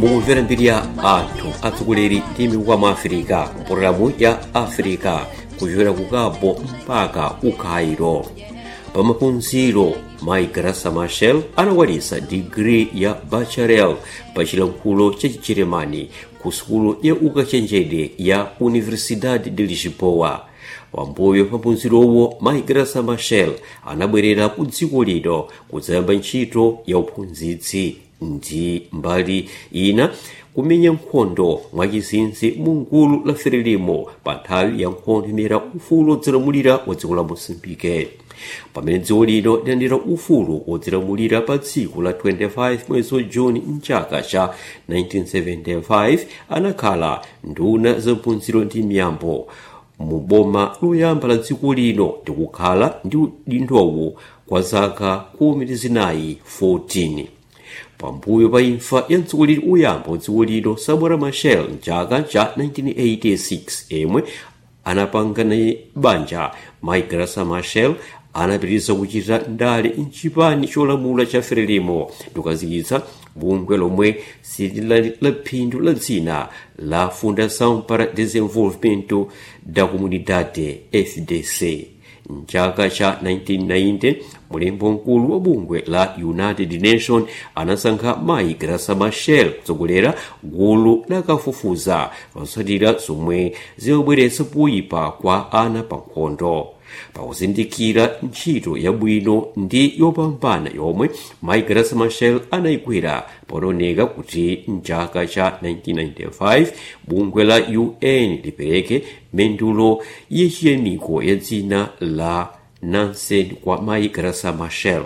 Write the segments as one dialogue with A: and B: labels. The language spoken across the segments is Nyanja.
A: mukumvera mbiri ya anthu atsogoleri ndi mikuka mu afirika mpologalamu ya afirika kuchokera ku cabo mpaka ku cairo pamaphunziro mayi grasa machel anakwaniza digiri ya bacharel pa chilankhulo cha chijeremani ku sukulu ya ukachenjede ya universidade de lisboa pambuyo pa phunzirowo mayi grasa machel anabwerera ku dziko lino kudzayamba ntchito ya uphunzitsi ndi mbali ina kumenya nkhondo mwachizinzi mu gulu la frelimo pa nthawi ya nkhondo imene ufulu wodzilamulira wa dziko la mosambike pamene dziko lino lilandira ufulu wodzilamulira pa tsiku la 25 mwezi wa juni mchaka cha 1975 anakhala nduna zaphunziro ndi miyambo mu boma loyamba la dziko lino ndikukhala ndi udindowu kwa zaka khumi ndi zinayi 14 pambuyo pa imfa ya mtsogoleri uyamba wa dziko lino samora machel mchaka cha 1986 yemwe anapanga naye banja mayi grasa machel anapitiriza kuchita ndale mchipani cholamula cha frelimo ndikukazikitsa bungwe lomwe silili la phindu la dzina la fundação para desenvolvimento da comunidade fdc mchaka cha 1990 mulembo mkulu wa bungwe la united nation anasankha mayi grasa machel kutsogolera gulu lakafufuza lotsatira zomwe zimabweretsa kuyipa kwa ana pa nkhondo pakuzindikira ntchito yabwino ndi yopambana yomwe mayi grasa machel anayigwira ponaoneka kuti mchaka cha 1995 bungwe la un lipereke mendulo yachiyamiko ya dzina la nansen kwa mayi grasa machel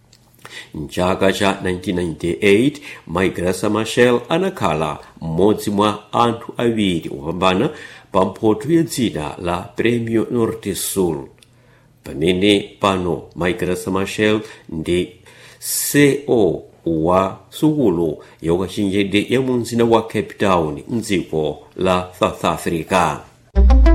A: mchaka cha 1998 mayi grasa machel anakhala mmodzi mwa anthu awiri opambana pa mphoto ya dzina la premio norte sul pamene pano mayi grasa machel ndi ceo wa sukulu ya ukachenjede ya mu mzinda wa cape town mdziko la south africa